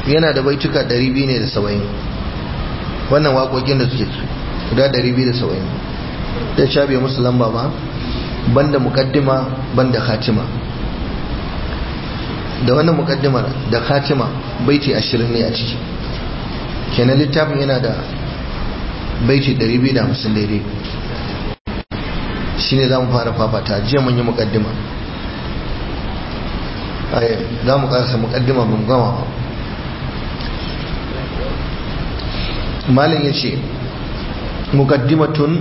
yana da baituka 200 ne da 70 wannan waƙoƙin da suke guda 270 da shabe musu lamba ba banda mukaddima banda khatima da wannan mukaddimar da khatima baiti 20 ne a ciki kenan littafin yana da baiti 250 daidai shine za mu fara fafata jiya mun yi mukaddima za mu karasa mukaddima ban gama ba malin ya ce mukaddimatun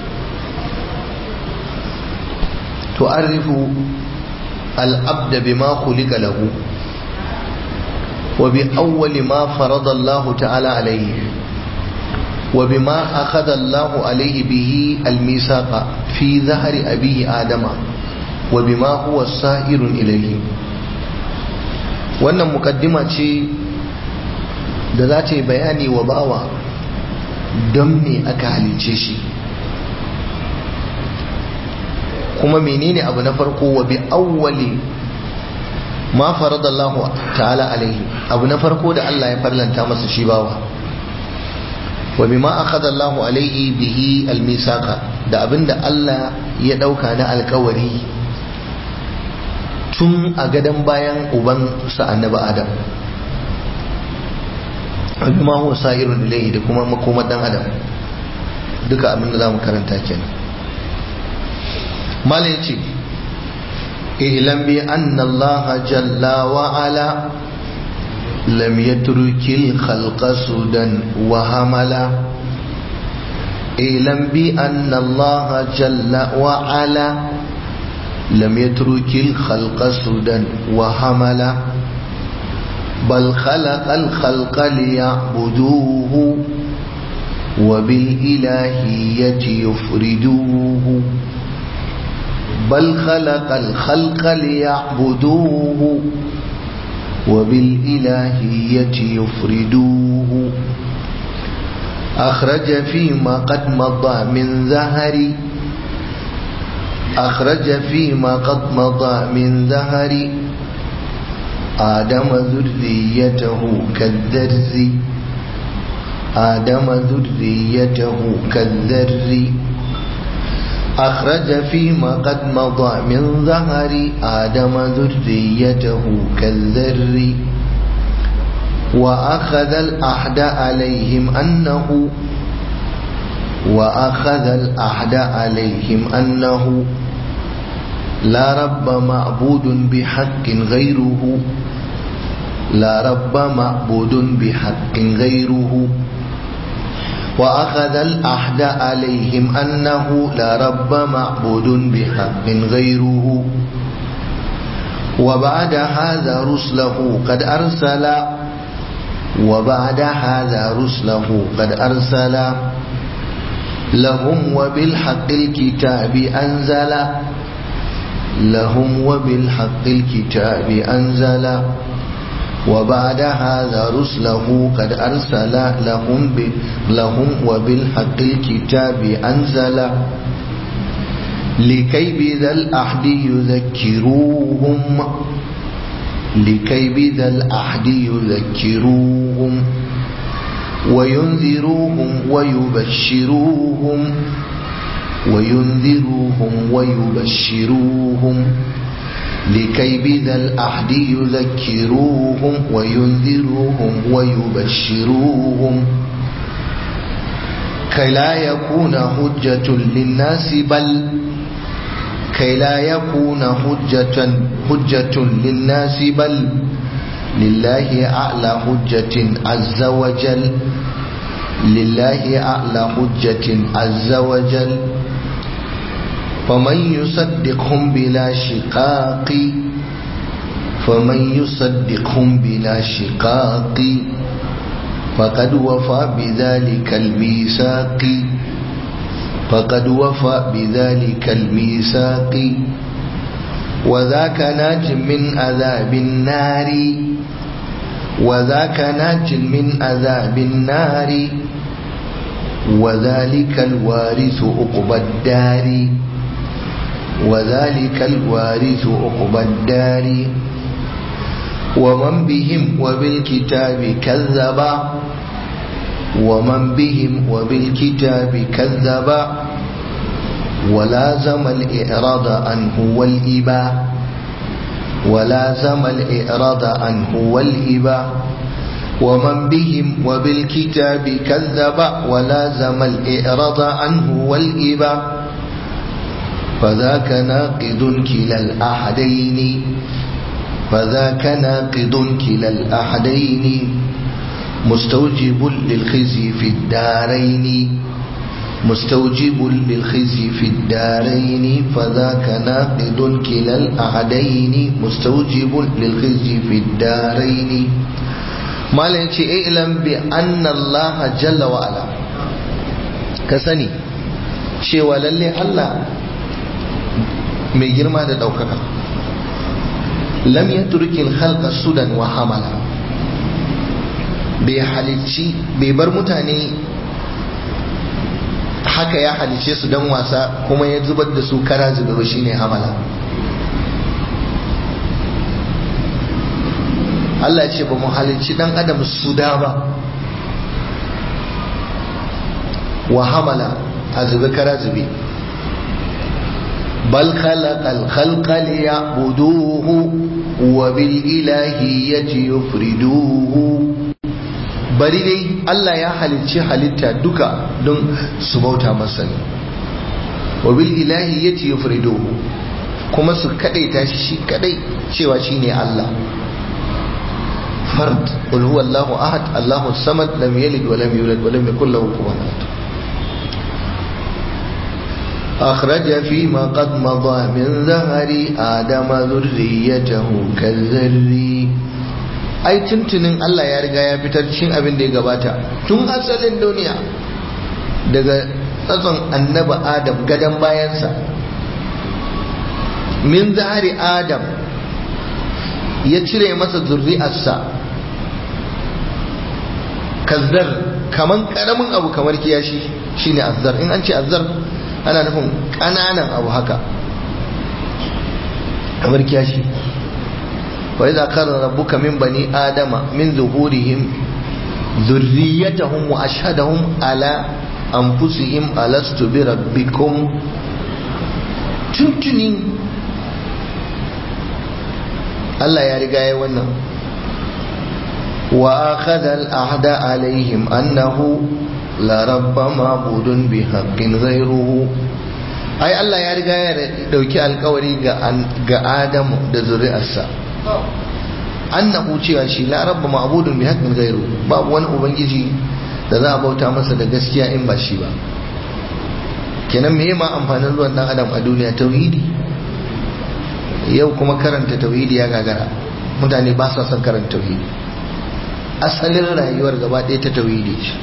tu'arrifu al'abda bima khuliqa lahu wa bi awwali ma farada Allah ta'ala alayhi wa bima akhadha Allah alayhi bihi al-misaqa fi dhahri abihi adama wa bima huwa sa'irun ilayhi wannan mukaddima ce da za ta yi bayani wa bawa don me aka halice shi kuma menene abu na farko wa bi awwali ma faradallahu ta'ala alaihi abu na farko da Allah ya farlanta masa shi bawa wa bima akhadha Allahu alaihi bihi almisaqa da abinda Allah ya dauka na alkawari tun a gadon bayan uban sa annabi Adam bima huwa sa'irun ilayhi da kuma makomar dan adam duka abin da zamu karanta kenan malai ce ihlam bi anna Allah jalla wa ala lam yatrukil khalqa sudan wa hamala ihlam bi anna Allah jalla wa ala lam yatrukil khalqa sudan wa hamala بل خلق الخلق ليعبدوه وبالإلهية يفردوه بل خلق الخلق ليعبدوه وبالإلهية يفردوه أخرج فيما قد مضى من زهر أخرج فيما قد مضى من زهر آدم ذريته كالذر آدم ذريته كالذر أخرج فيما قد مضى من ظهر آدم ذريته كالذر وأخذ الأحد عليهم أنه وأخذ الأحد عليهم أنه لا رب معبود بحق غيره لا رب معبود بحق غيره وأخذ الأحد عليهم أنه لا رب معبود بحق غيره وبعد هذا رسله قد أرسل وبعد هذا رسله قد أرسل لهم وبالحق الكتاب أنزل لهم وبالحق الكتاب أنزل وبعد هذا رسله قد أرسل لهم لهم وبالحق الكتاب أنزل لكي بذا الأحد يذكروهم لكي بذا الأحد يذكروهم وينذروهم ويبشروهم وينذروهم ويبشروهم لكي بذا الأحد يذكروهم وينذروهم ويبشروهم كي لا يكون حجة للناس بل كي لا يكون حجة حجة للناس بل لله أعلى حجة عز وجل لله أعلى حجة عز وجل فمن يصدقهم بلا شقاق فمن يصدقهم بلا شقاق فقد وفى بذلك الميثاق فقد وفى بذلك الميثاق وذاك ناج من عذاب النار وذاك ناج من عذاب النار وذلك الوارث عقبى الدار وذلك الوارث عقبى الدار ومن بهم وبالكتاب كذبا ومن بهم وبالكتاب كذبا ولازم الإعراض عنه والإباء ولازم الإعراض عنه والإباء ومن بهم وبالكتاب كذب ولازم الإعراض عنه والإباء فذاك ناقض كلا الأحدين فذاك ناقض كلا الأحدين مستوجب للخزي في الدارين مستوجب للخزي في الدارين فذاك ناقض كلا الأحدين مستوجب للخزي في الدارين ما لنشي اعلم بأن الله جل وعلا كسني cewa lalle Allah mai girma da ɗaukaka lam ya turkin halka sudan wa hamala bai halicci bai bar mutane haka ya halice su don wasa kuma ya zubar da su kara zube ba shine hamala Allah ce ba mu halicci dan adam su da ba wa hamala a zube kara zube bal khalaqal khalqa liya'buduhu wa bil ilahiyyati yufriduhu bari dai Allah ya halicci halitta duka don su bauta masa ne wa bil ilahiyyati yufriduhu kuma su kadaita shi kadai cewa shine Allah fard qul huwallahu ahad Allahu samad lam yalid wa lam yulad wa lam yakul lahu kufuwan ahad أخرج فيما قد مضى من ظهر آدم ذريته كالذري ai tuntunin Allah ya riga ya fitar cikin abin da ya gabata tun asalin duniya daga tsatson annaba Adam gadon bayansa min zahari Adam ya cire masa zurri'arsa kazzar kaman karamin abu kamar kiyashi shine azzar in an ce azzar ana nufin ƙananan abu haka kamar kiyashi wa idza qara rabbuka min bani adama min zuhurihim dhurriyyatahum wa ashhadahum ala anfusihim alastu bi rabbikum tuntuni Allah ya riga ya wannan wa akhadha al-ahda alaihim annahu la rabba ma'budun bi haqqin ghayruhu ai Allah ya riga ya dauki alkawari ga ga Adamu da zuri'arsa annahu cewa shi la rabba ma'budun bi haqqin ghayruhu babu wani ubangiji da za a bauta masa da gaskiya in ba shi ba kenan me ma amfanin zuwan dan adam a duniya tauhidi yau kuma karanta tauhidi ya gagara mutane ba sa son karanta tauhidi asalin rayuwar gaba ɗaya ta tauhidi ce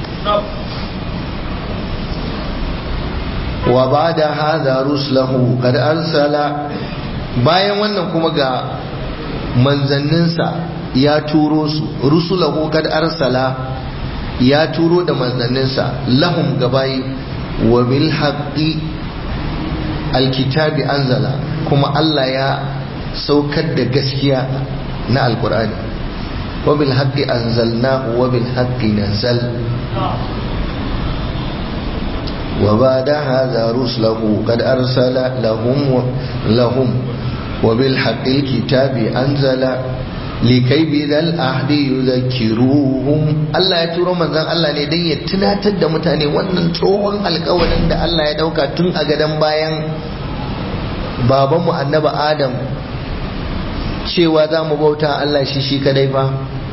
wa ba da haza ruslahu kad arsala bayan wannan kuma ga manzanninsa ya turo su rusulahu kad arsala ya turo da manzanninsa lahum gabayi wa bil haqqi alkitabi anzala kuma Allah ya saukar da gaskiya na alkur'ani wa bil haqqi anzalnahu wa bil haqqi nazal وبعد هذا رسله قد أرسل لهم لهم وبالحق الكتاب أنزل likai bidal ahdi yuzakkiruhum Allah ya turo manzon Allah ne dan ya tunatar da mutane wannan tsohon alkawarin da Allah ya dauka tun a gadan bayan babanmu annaba Adam cewa za mu bauta Allah shi shi kadai fa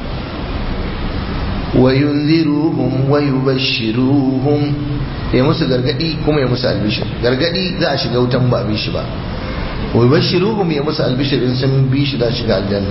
wa yunziruhum wa yubashshiruhum ya musu gargadi kuma ya musu albishir gargadi za a shiga wutan ba bi shi ba wa yubashshiruhum ya musu albishir in sun bi shi za shiga aljanna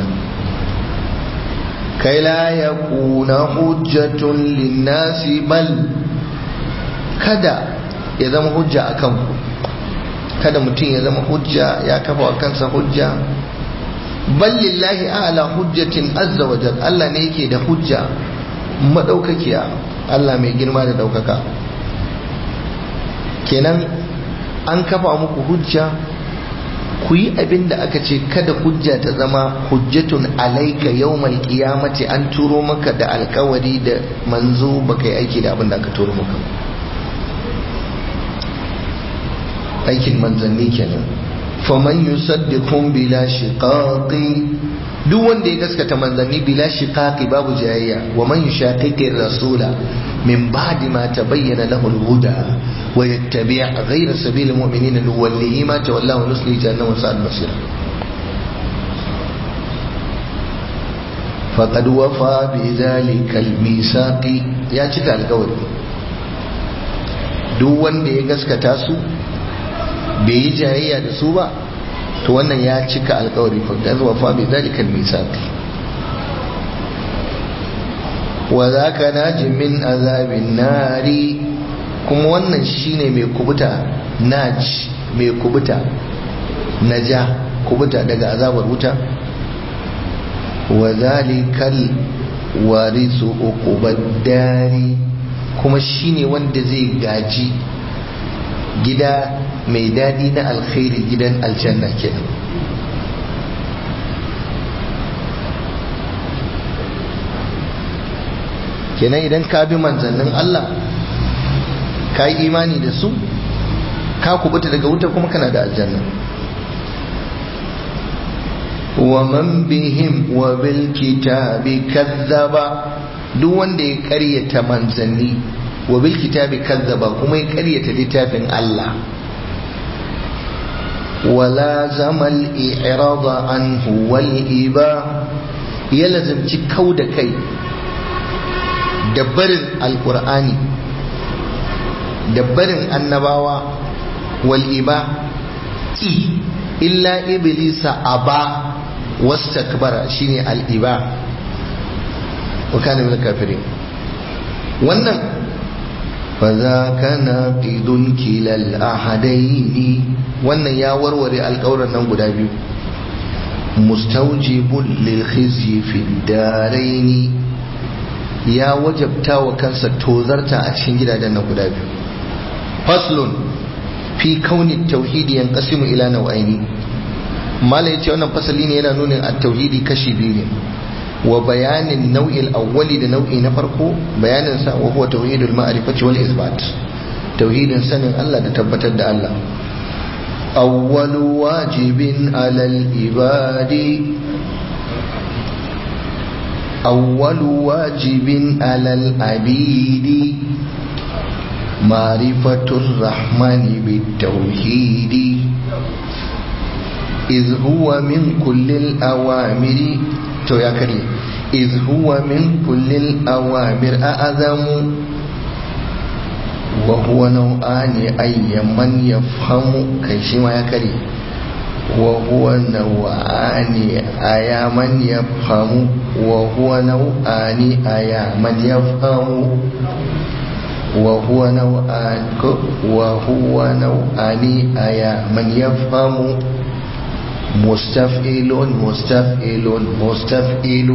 kai la yakuna hujjatun linnasi bal kada ya zama hujja akan ku kada mutum ya zama hujja ya kafa wa kansa hujja bal lillahi a'la hujjatin azza wa jal Allah ne yake da hujja madaukakiya Allah mai girma da daukaka kenan an kafa muku hujja ku yi abin da aka ce kada hujja ta zama hujjatun alaika yawmal qiyamati an turo maka da alkawari da manzo baka yi aiki da abin da aka turo maka aikin manzanni kenan faman yusaddiqun bila shiqaqi duk wanda ya gaskata manzanni bila shiqaqi babu jayayya wa man yushaqiqi rasula min ba'di ma tabayyana lahu al-huda wa yattabi' ghayra sabili al-mu'minina nuwallihi ma tawalla wa nuslihi jahannama wa sa'at masira faqad wafa bi dhalika al-misaqi ya cika alƙawari duk wanda ya gaskata su bai yi jayayya da su ba to wannan ya cika alkawari faqad wafa bi dhalika al-misaq wa zaka najin min azabin nari kuma wannan shine mai kubuta naj mai kubuta naja kubuta daga azabar wuta wa zalikal warisu uqubad-dari kuma shine wanda zai gaji gida mai daɗi na alkhairi gidan aljanna kenan kenan idan ka bi manzannin Allah ka yi imani da su ka kubuta daga wuta kuma kana da aljanna wa man bihim wa bil kitabi kazzaba duk wanda ya karyata manzanni wa bil kitabi kazzaba kuma ya karyata littafin Allah wala zamal i'rada anhu wal iba ya lazimci kau da kai da barin alqur'ani da barin annabawa wal iba i illa iblisa aba wastakbara shine al iba wa kana min kafirin wannan فذاك ناقض كلا الأحدين wannan ya warware alƙawuran nan guda biyu mustaujibun lil khizyi fi daraini ya wajabta wa kansa tozarta a cikin gidajen nan guda biyu faslun fi kauni tauhidi yanqasimu ila nau'aini mala yace wannan fasali ne yana nunin at-tauhidi kashi biyu ne wa bayanin nau'il awwali da nau'i na farko bayanin sa wa huwa tauhidul ma'rifati wal isbat tauhidin sanin Allah da tabbatar da Allah awwalu wajibin alal ibadi awwalu wajibin alal abidi ma'rifatur rahmani bit tauhidi إذ هو من كل الأوامر to ya karye iz huwa min kullil awamir a'azamu wa huwa nau'ani ayyaman yafhamu kai shi ma ya karye wa huwa nau'ani ayaman yafhamu wa huwa nau'ani ayaman yafhamu wa huwa nau'ani wa huwa nau'ani ayaman yafhamu مستفئل مستفئل مستفئل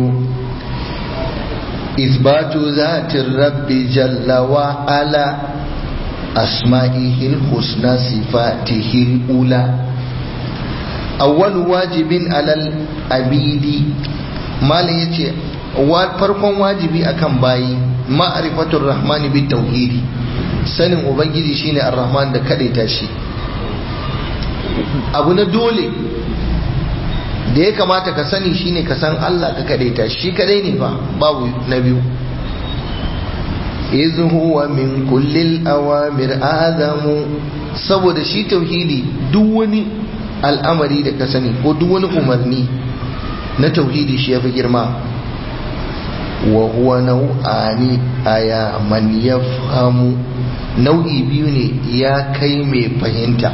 إثبات ذات الرب جل وعلا أسمائه الحسنى صفاته الأولى أول واجب على الأبيد ما ليتي farkon wajibi akan bayi ma'rifatul rahmani bit tauhidi sanin ubangiji shine ar-rahman da kadaita shi abu na dole da ya kamata ka sani shine ka san Allah ka kadaita shi kadai ne fa babu na biyu iz huwa min kullil awamir azamu saboda shi tauhidi duk wani al'amari da ka sani ko duk wani umarni na tauhidi shi yafi girma wa huwa nau'ani aya man yafhamu nau'i biyu ne ya kai mai fahimta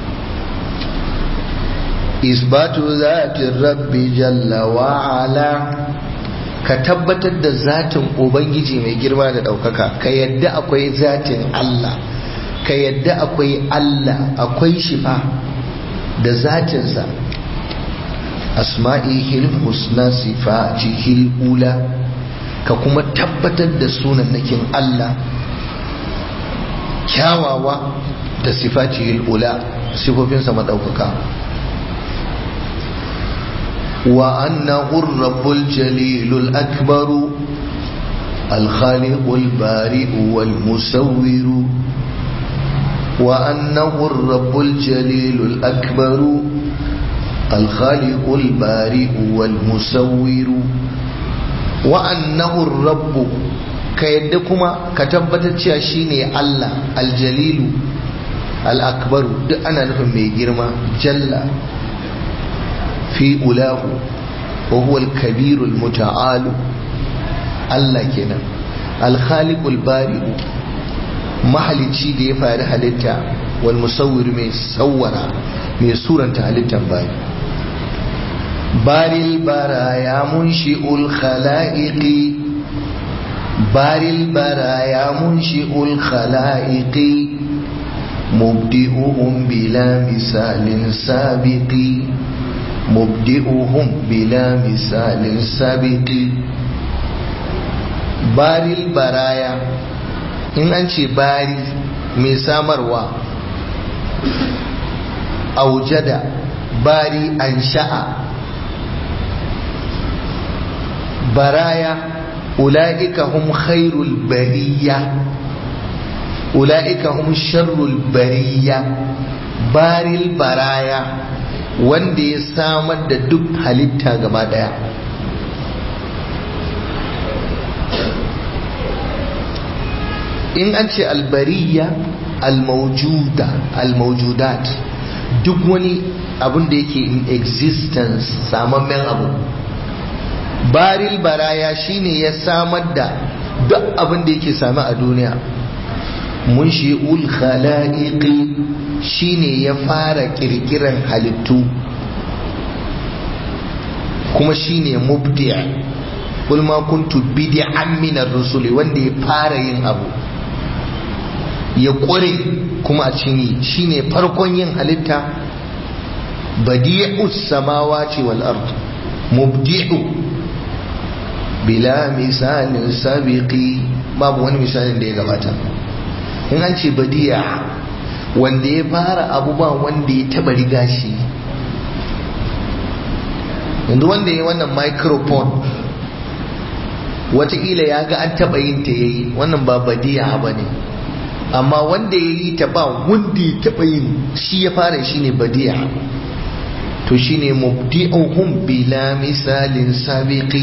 isbatu zatin rabbi jalla wa'ala ka tabbatar da zatin ubangiji mai girma da ɗaukaka ka yadda akwai zatin Allah ka yadda akwai Allah akwai shifa da zatinsa asma'ihil husna sifatihil ula ka kuma tabbatar da sunannakin Allah kyawawa da sifatihil ula sifofinsa maɗaukaka وأنه الرب الجليل الأكبر الخالق البارئ والمسور وأنه الرب الجليل الأكبر الخالق البارئ والمسور وأنه الرب كيدكما كتبت شيني الله الجليل الأكبر أنا نفهم ميجرما جل في أولاه وهو الكبير المتعال الله كنا الخالق البارئ mahalicci da ya fari halitta wal musawwir mai sawwara mai suranta halittan bayi baril baraya munshi'ul khalaiqi baril baraya munshi'ul khalaiqi mubdi'uhum bila misalin sabiqi mubdi'uhum bila misalin sabiqi baril baraya in an ce bari mai samarwa aujada bari an sha'a baraya ula'ika hum khairul bariya ula'ika hum sharrul bariya baril baraya wanda ya samar da duk halitta gaba daya in an ce albariya almaujuda almaujudat duk wani abin da yake in existence samammen abu baril baraya shine ya samar da duk abin da yake sami a duniya munshi'ul khala'iqi shine ya fara kirkiran halittu kuma shine mubdi' kul ma kuntu bid'an min ar-rusuli wanda ya fara yin abu ya ƙware kuma a cinye shine farkon yin halitta badi'u samawati wal ard mubdi'u bila misalin sabiqi babu wani misalin da ya gabata in an ce badi'a wanda ya fara abu ba wanda ya taba riga shi yanzu wanda ya wannan microphone watakila ya ga an taba yin ta yayi wannan ba badi'a ba ne amma wanda ya yi ta ba wanda ya taɓa yin shi ya fara shi ne badiya to shi ne mubdi'uhum bila misalin sabiqi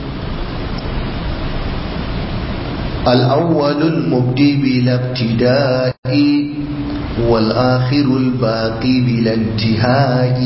الأول المبدي بلا ابتداء والآخر الباقي بلا انتهاء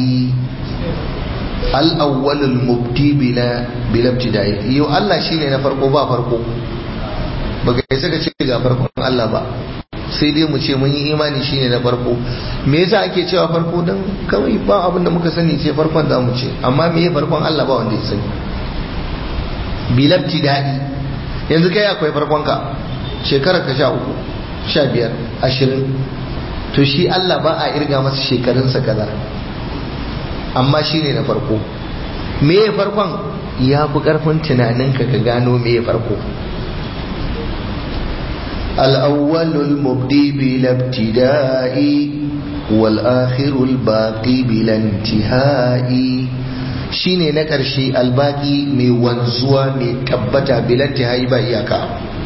الأول المبدي بلا بلا ابتداء يو الله شيء نفرقه با فرقه baka yi saka ce ga farkon Allah ba sai dai mu ce mun yi imani shine na farko me yasa ake cewa farko dan kawai ba abin da muka sani ce farkon za mu ce amma me ya farkon Allah ba wanda ya sani bilabti daɗi yanzu kai akwai farkon ka shekarar ka sha uku sha biyar ashirin to shi Allah ba a irga masa shekarunsa kaza amma shine na farko me ya farkon ya fi karfin tunaninka ka gano me ya farko الأول المبدي بلا ابتداء والآخر الباقي بلا انتهاء shine na ƙarshe albaki mai wanzuwa mai tabbata bilanti ba iyaka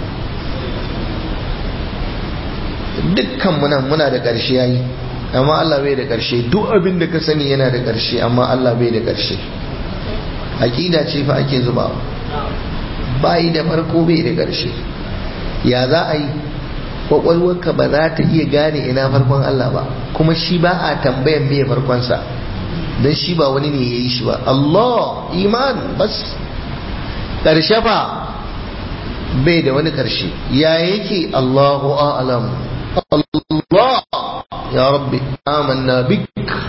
dukkan muna muna da ƙarshe yayi amma Allah bai da ƙarshe duk abin da ka sani yana da ƙarshe amma Allah bai da ƙarshe aƙida ce fa ake zuba bai da farko bai da ƙarshe ya za a yi kwakwalwarka ba za ta iya gane ina farkon Allah ba kuma shi ba a tambayan me farkonsa don shi ba wani ne ya yi shi ba Allah iman bas ƙarshe ba bai da wani ƙarshe ya yake Allahu a'lam Allah ya rabbi amanna bik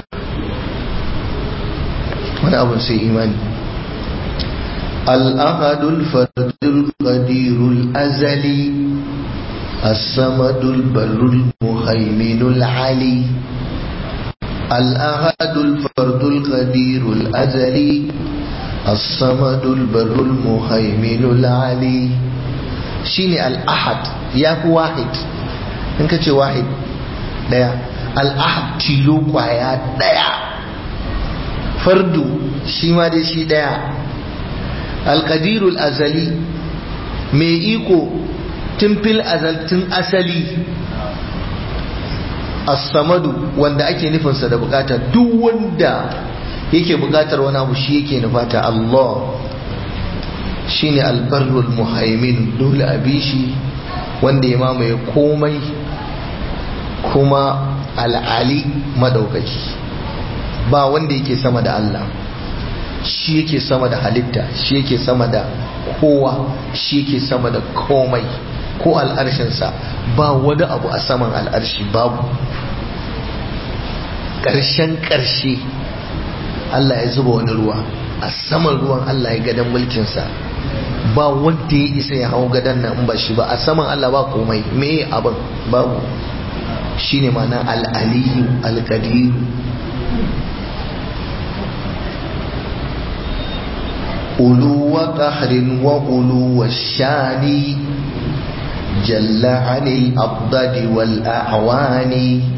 wani abun sai imani الأحد الفرد القدير الأزلي الصمد البر المهيمن العلي الأحد الفرد القدير الأزلي الصمد البر المهيمن العلي شيني الأحد يا واحد إنك تشي واحد ديا الأحد تلو قايا ديا فرد shi ma dai shi daya alqadirul azali mai iko tun fil azal tun asali as-samadu wanda ake nufinsa da bukata duk wanda yake bukatar wani abu shi yake nufata Allah shine albarrul muhaimin dole a bi shi wanda ya mamaye komai kuma al'ali madaukaki ba wanda yake sama da Allah shi yake sama da halitta shi yake sama da kowa shi yake sama da komai ko al'arshinsa ba wani abu a saman al'arshi babu ƙarshen ƙarshe Allah ya zuba wani ruwa a saman ruwan Allah ya gadon mulkinsa ba wanda ya isa ya hau gadon nan ba shi ba a saman Allah ba komai me abin babu shi ne mana al'aliyu alƙadiru ulu wa ƙahrin wa ulu wa shani جل عن الأضداد والأعوان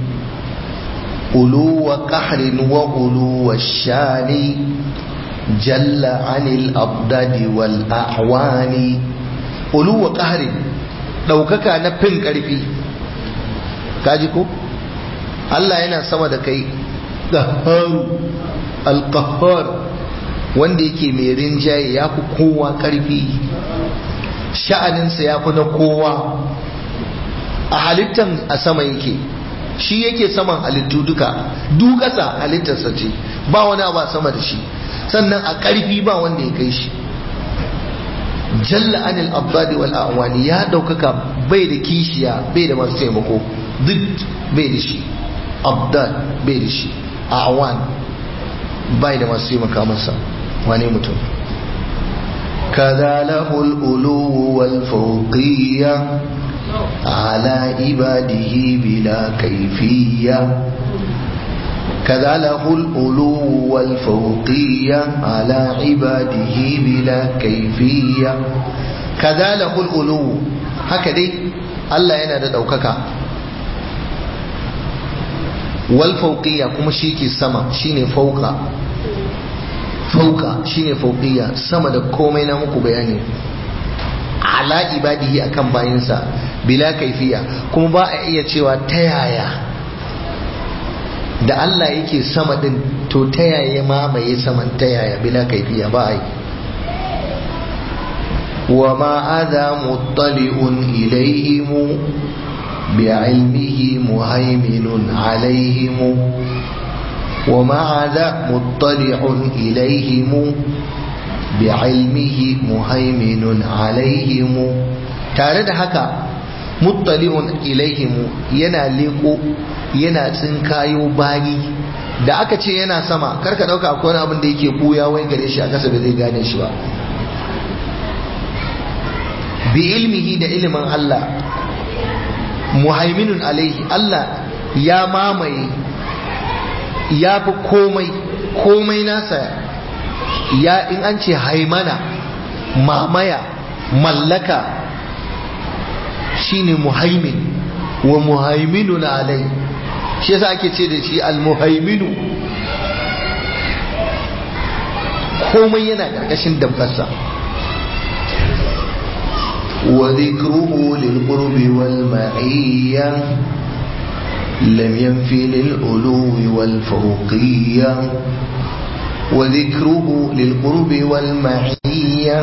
ألو قحر وألو الشان جل عن الأضداد والأعوان ألو قحر لو كك نفن كرفي كاجيكو الله yana sama da kai qaharu alqahar wanda yake mai rinjaye ya fi kowa karfi sha'aninsa ya fi na kowa a halittan a sama yake shi yake saman halittu duka dukasa halittarsa ce ba wani abu a sama da shi sannan a ƙarfi ba wanda ya kai shi jalla anil abdadi wal awani ya ɗaukaka bai da kishiya bai da masu taimako duk bai da shi abdad bai da shi awan bai da masu taimaka masa wane mutum كذا له الألو والفوقية على عباده بلا كيفية كذا له الألو والفوقية على عباده بلا كيفية كذا له الألو هكذا الله ينادى دوكك والفوقية كما شيكي السما شيني فوق fauka shine fauqiyya sama da komai na muku bayani ala ibadihi akan bayinsa bila kaifiya kuma ba a iya cewa ta yaya da Allah yake sama din to ta yaya mamaye saman ta yaya bila kaifiya ba a yi wa ma adha muttali'un ilayhim bi'ilmihi muhaiminun alaihim ومع ذا مطلع إليهم بعلمه مهيمن عليهم tare da haka muttali'un ilaihimu yana leko yana tsinkayo bayi da aka ce yana sama karka dauka akwai wani abin da yake buya wai gare shi a kasa da zai gane shi ba bi ilmihi da ilimin Allah muhaiminun alaihi Allah ya mamaye ya fi komai komai nasa ya in an ce haimana mamaya mallaka shine muhaimin wa muhaiminu na alai shi yasa ake ce da shi almuhaiminu komai yana ƙarƙashin dabbarsa wa zikruhu lil qurbi wal ma'iyya لم ينفي للعلو والفوقية وذكره للقرب والمعية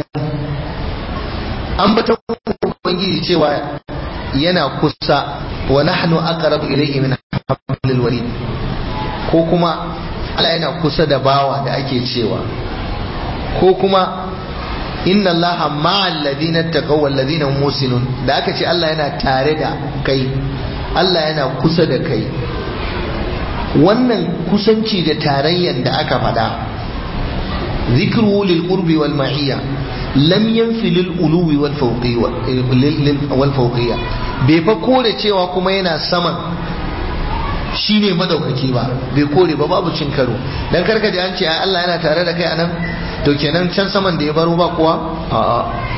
أنبت ubangiji cewa yana kusa wa nahnu aqrabu ilayhi min hablil warid ko kuma Allah yana kusa da bawa da ake cewa ko kuma inna allaha ma'al ladina taqaw wal ladina musinun da aka ce Allah yana tare da kai Allah yana kusa da kai wannan kusanci da tarayyan da aka faɗa zikru lil qurbi wal ma'iyya lam yanfi lil uluwi wal fawqiyya bai fa kore cewa kuma yana saman shine madaukaki ba bai kore ba babu cin karo dan karka da an ce Allah yana tare da kai anan to kenan can saman da ya baro ba kuwa a'a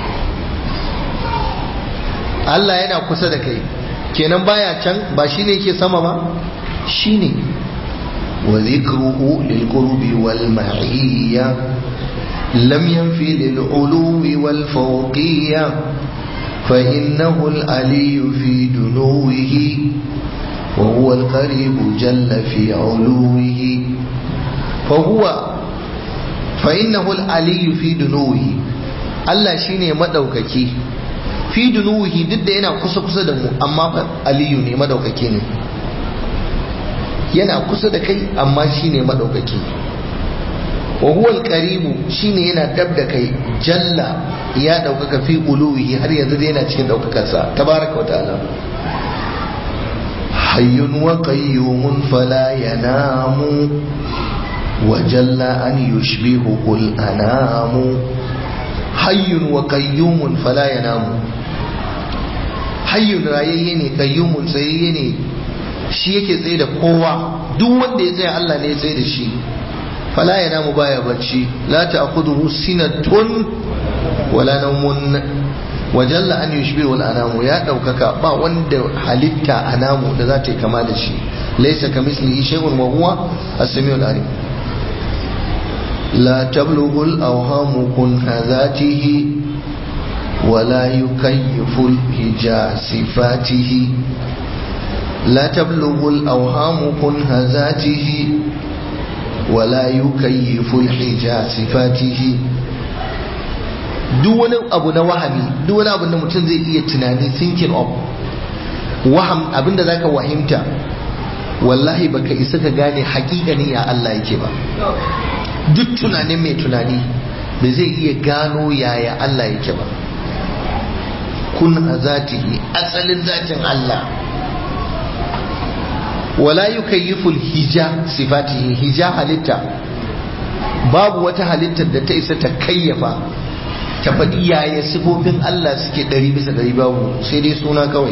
Allah yana kusa da kai kenan baya can ba shine yake sama ba shine وذكره للقرب والمعية لم ينفي للعلو والفوقية فإنه العلي في دنوه وهو القريب جل في علوه فهو فإنه العلي في دنوه Allah shine madaukaki fi dunuhi duk da yana kusa kusa da mu amma fa aliyu ne madaukaki ne yana kusa da kai amma shine madaukaki wa huwa alqaribu shine yana dab da kai jalla ya daukaka fi uluhi har yanzu dai yana cikin daukakar sa tabaraka wa ta'ala hayyun wa qayyumun fala yanamu wa jalla an yushbihu al anamu hayyun wa qayyumun fala yanamu hayyun rayayye ne qayyumun tsayayye ne shi yake tsaye da kowa duk wanda ya tsaya Allah ne ya tsaye da shi fala yanamu baya bacci la ta'khudhuhu sinatun wala nawmun wa jalla an yushbihu al-anamu ya daukaka ba wanda halitta anamu da za ta yi kama da shi laysa kamislihi shay'un wa huwa as-sami'ul alim لا تبلغ الأوهام كنه ذاته ولا يكيف الهجاء صفاته لا تبلغ الأوهام كنه ذاته ولا يكيف الحجاء صفاته duk wani abu na wahami duk wani abu da mutum zai iya tunani thinking of waham abinda zaka wahimta wallahi baka isa ka gane hakikani ya Allah yake ba duk tunanin mai tunani da zai iya gano yaya Allah yake ba kun a zatihi asalin zatin Allah wala yukayyiful hija sifatihi hija halitta babu wata halittar da ta isa ta kayyafa ta faɗi yaya sifofin Allah suke ɗari bisa ɗari babu sai dai suna kawai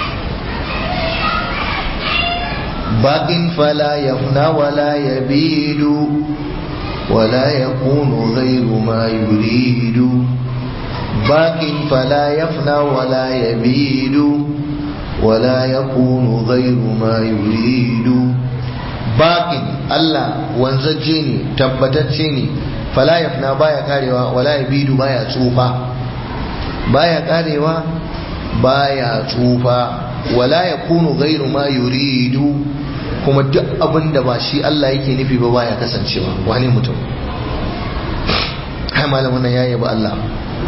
baƙin fala yafna wala yabidu ولا يكون غير ما يريد باق فلا يفنى ولا يبيد ولا يكون غير ما يريد باق الله wanzacce ne tabbatacce ne fala yafna baya karewa wala yabidu baya tsufa baya karewa baya tsufa wala yakunu ghairu ma yuridu kuma duk abin da ba shi Allah yake nufi ba baya kasancewa wani mutum hai malamin nan yayi ba Allah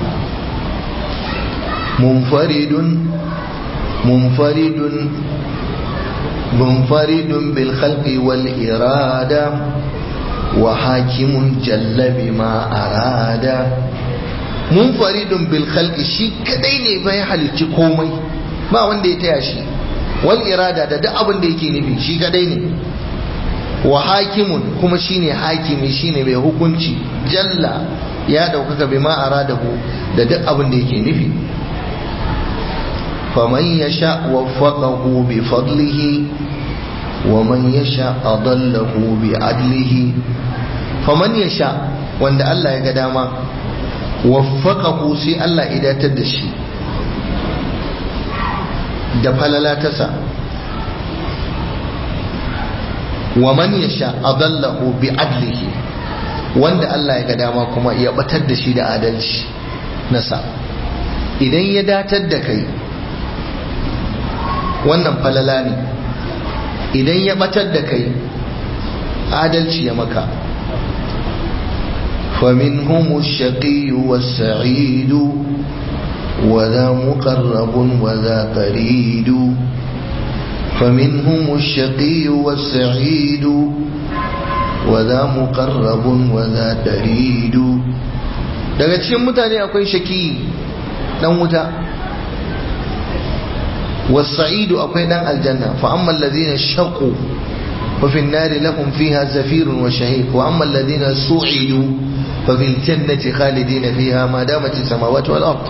munfaridun munfaridun munfaridun bil khalqi wal irada wa hakimun jalla bima arada munfaridun bil khalqi shi kadai ne bai halicci komai ba wanda ya taya shi wal irada da duk abin da yake nufi shi kadai ne wa hakimun kuma shine hakimi shine mai hukunci jalla ya daukaka bima aradahu da duk abin da yake nufi faman yasha waffaqahu bi fadlihi wa man yasha adallahu bi adlihi faman yasha wanda Allah ya ga dama waffaqahu sai Allah idatar da shi da falala tasa wa man yasha adallahu bi adlihi wanda Allah ya ga dama kuma ya batar da shi da adalci nasa idan ya datar da kai wannan falala ne idan ya batar da kai adalci ya maka فمنهم الشقي والسعيد وذا مقرب وذا قريد فمنهم الشقي والسعيد وذا مقرب وذا دريد daga cikin mutane akwai shaki dan wuta wasa'idu akwai dan aljanna fa amma alladhina shaqu fa fi an-nari lahum fiha zafirun wa shahiq wa amma alladhina su'idu fa fil jannati khalidina fiha ma damat as-samawati wal ard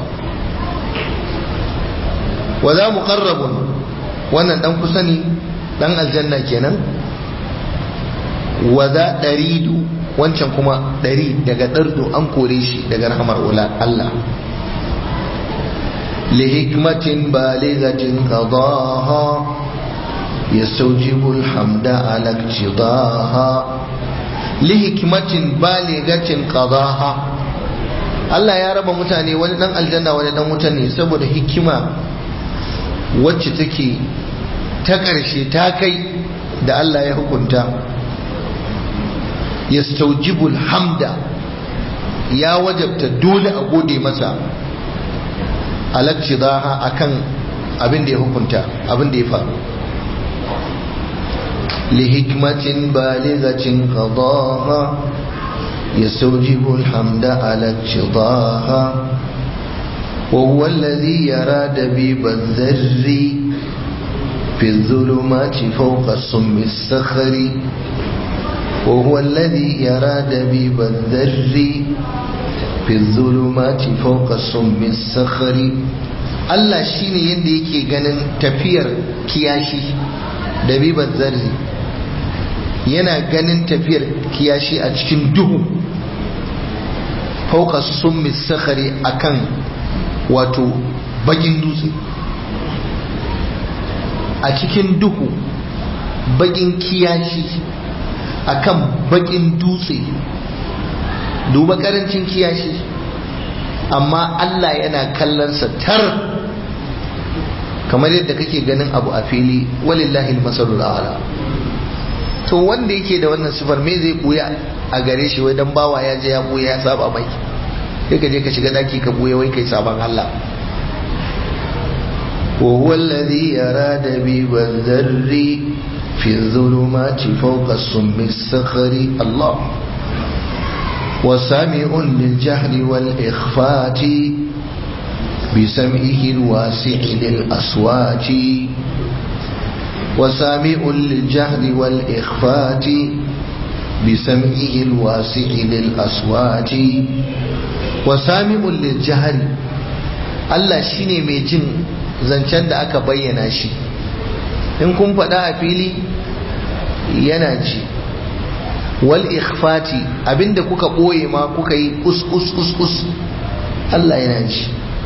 wa za muqarrabun wannan dan kusa ne dan aljanna kenan wa za daridu wancan kuma dari daga dardu an kore shi daga rahmar Allah لحكمة بالغة قضاها يستوجب الحمد على اقتضاها لحكمة بالغة قضاها Allah ya raba mutane wani dan aljanna wani dan wuta ne saboda hikima wacce take ta ƙarshe ta kai da Allah ya hukunta yastaujibul hamda ya wajabta dole a gode masa alakcidaha akan abin da ya hukunta abin da ya faru لحكمة بالغة قضاها يستوجب الحمد على اقتضاها وهو الذي يرى دبيب الذر في الظلمات فوق الصم الصخر وهو الذي يرى دبيب الذر في الظلمات فوق الصم الصخر Allah shine yadda yake ganin tafiyar kiyashi da bibar zarri yana ganin tafiyar kiyashi a cikin duhu fauka summi sakhari akan wato bakin dutse a cikin duhu bakin kiyashi akan bakin dutse duba karancin kiyashi amma Allah yana kallonsa tar kamar yadda kake ganin abu a fili walillahi masalul a'la to wanda yake da wannan sifar me zai buya a gare shi wai dan bawa ya je ya buya ya saba mai sai ka je ka shiga daki ka buya wai kai saban Allah وهو الذي يرى دبيب الذر في الظلمات فوق الصم الصخر الله وسامع للجهل والإخفات بسمعه الواسع للأصوات وسامع للجهل والإخفات بسمعه الواسع للأصوات وسامع للجهل Allah shine mai jin zancen da aka bayyana shi in kun faɗa a fili yana ji wal ikhfati abinda kuka ɓoye ma kuka yi us us us us Allah yana ji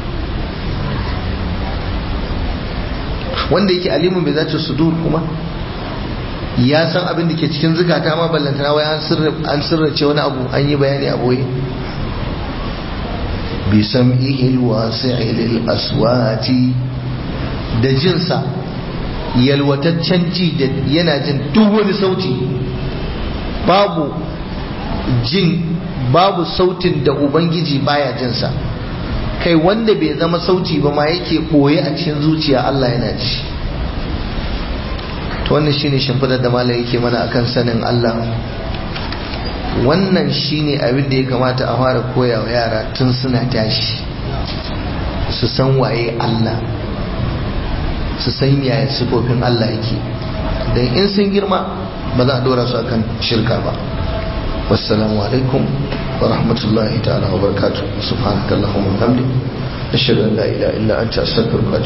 wanda yake alimun bai zace sudur kuma ya san abin da ke cikin zukata ma ballantana wai an sirrace wani abu an yi bayani a boye bi sam'ihi alwasi'i lil aswati da jinsa yalwataccen ji da yana jin duk wani sauti babu jin babu sautin da ubangiji baya jinsa kai wanda bai zama sauti ba ma yake koye a cikin zuciya Allah yana ji to wannan shine shimfidar da malai yake mana akan sanin Allah wannan shine abin da ya kamata a fara koya wa yara tun suna tashi su san waye Allah su san yaya sifofin Allah yake dan in sun girma ba za a dora su akan shirka ba wassalamu alaikum wa rahmatullahi ta'ala wa barakatuh subhanakallahumma wa bihamdik ashhadu an la ilaha illa anta astaghfiruka